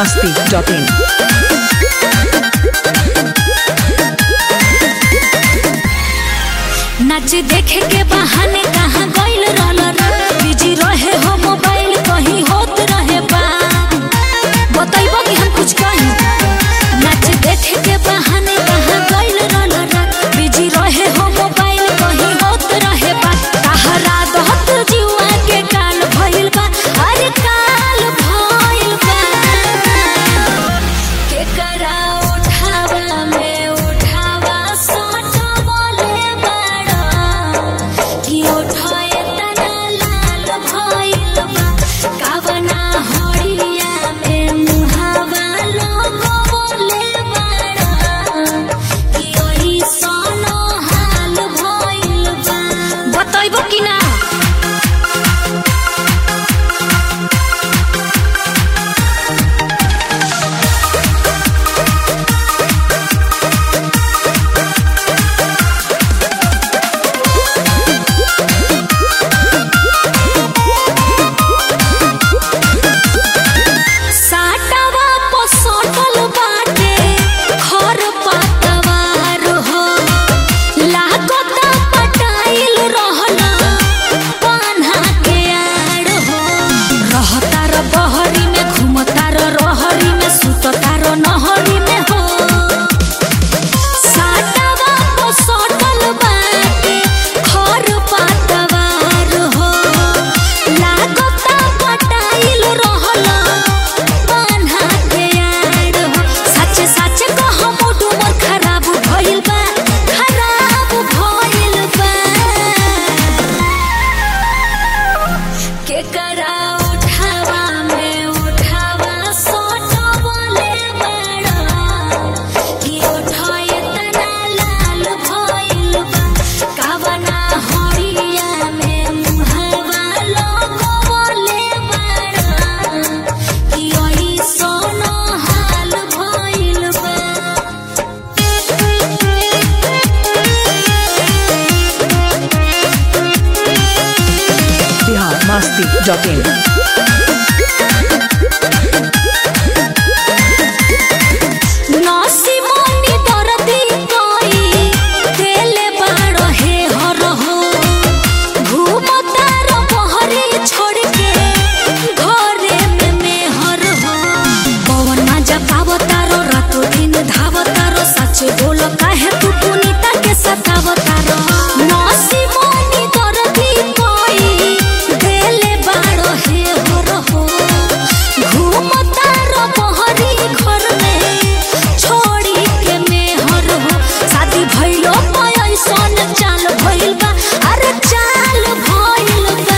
masti.in. नाच देखे के बहाने कहाँ गइल रहल रे बिजी रहे हो मोबाइल कहीं होत रहे बा बतैबो कि हम कुछ कही नाच देखे के बहाने कहाँ गइल रहल रे बिजी रहे हो मोबाइल कहीं होत रहे बा तहरा दहत जीवा के काल भइल बा अरे काल भइल बा केकरा उठावा में उठावा सोटो बोले बड़ा कि उठाए तना लाल भइल बा कावना हरिया में मुहावा लोगो बोले बड़ा कि ओही सोनो हाल भइल बा बतैबो कि ना साटवा पोसटल बाटे खर पतवार हो लागत पटाइल रहला पान्हा के आड़ हो रहता र बहरी में घूमता र रहरी में सुतता र नहरी में हो साटवा पोसटल बाटे खर पतवार हो लागत पटाइल रहला पान्हा के आड़ हो सच सच कह मोटू मोर खराब भइल बा खराब भइल बा केकरा उठावा में उठावा सोटो बोले बड़ा कि उठाए तना लाल भइल बा कावना हरिया में मुहावा लोगो बोले बड़ा कि ओही सोनो हाल भइल बा Bihar masti.in. नसी मनी दरदी कोई देले बाड़ो हे हर हो घूमतार बहरी छोड़ के घरे में मेहर हो पवन माजा पावतारो रातो दिन धावतारो सच बोलो काहे तू पुनीता के सतावतारो नसी मनी दरदी कोई देले बाड़ो हे हर हो घूमतारो बहरी घर में छोड़ी के मेहर हो शादी भइलो पैसन चाल भइल बा अरे चाल भइल बा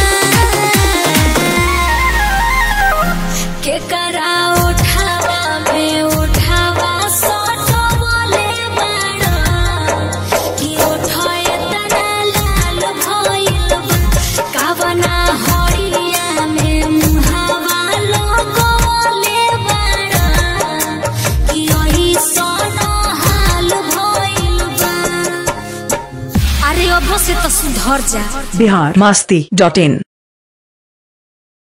केकरा उठावा में उठावा सोटो बोले बड़ा कि उठाए तना लाल भइल बा कावना हरिया में मुहावा लोगो बोले बड़ा कि ओही सोनो हाल भइल बा अरे अब से तो सुधर जा Bihar masti.in.